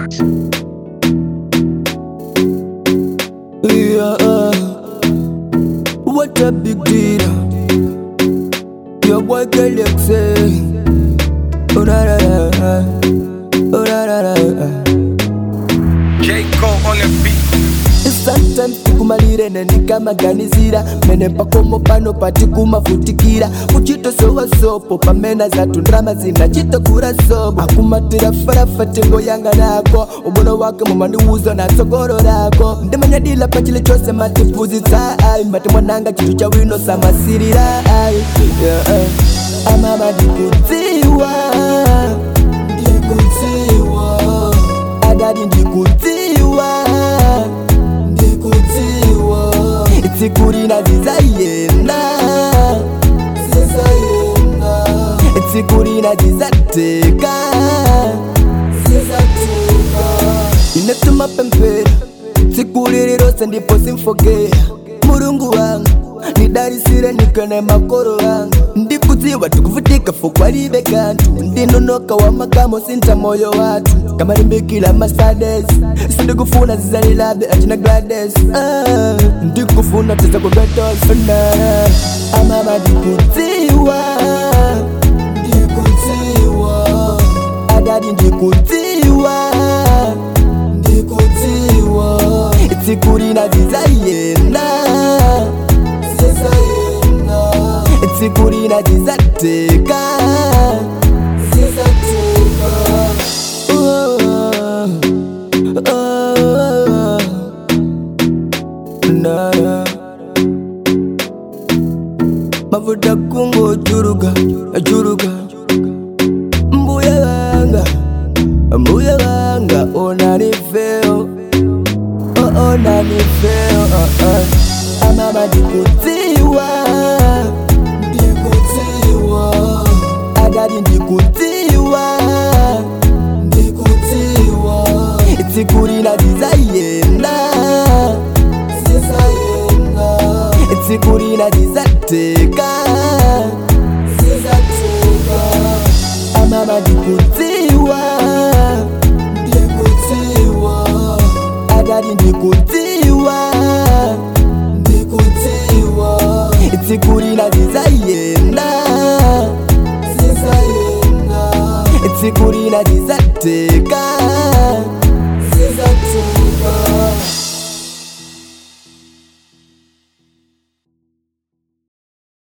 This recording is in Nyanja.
Yeah, uh, what a big deal. Your boy Galaxy. Oh, da, da, da, da. Oh, da, da, da, da. J. Cole on the beat. sometimes tikumalire nenikamanganizira mene pakomo pano patikumafutikira kuchitosowa sopo pamena zatu ndrama zinachitokura sopo akumatira farafa tengo yanga nako ubono wake mumandiuza na tsogoro lako ndimanyadila pachile chose matipuzitsa ai mati mwananga chitu cha wino samasirira ai yeah. amama ndikudziwa ndikudziwa adadi ndikudziwa ndikudziwa tsikurina zizayenda zizayenda tsikurina zizateka zizateka inatuma pempera tsikulililose ndipo simfogea mulungu wangu nidarisire nikane makoro yangu ndikudziwa tikuvutika fokwalibe kantu ndinonoka wa makamo sinta moyo watu kamalimbikila masades sindikufuna zizalilabe achina glades ah, ndikufuna tiza kubetosna amama ndikudziwa ndikudziwa adadi ndikudziwa ndikudziwa tsikurina zizayenda zizayenda tsikurina zizateka zizateka oh, oh, oh. Na, na. mavuta kungo juruga juruga mbuya wanga mbuya wanga onanifeo oh, onanifeo oh, oh. amama ndikudziwa ndikudziwa adadi ndikudziwa ndikudziwa tsikurina zizayenda zizayenda tsikurina zizateka zizateka amama ndikudziwa ndikudziwa adadi ndikudziwa ndikudziwa tsikurina zizayenda zizayenda tsikurina zizateka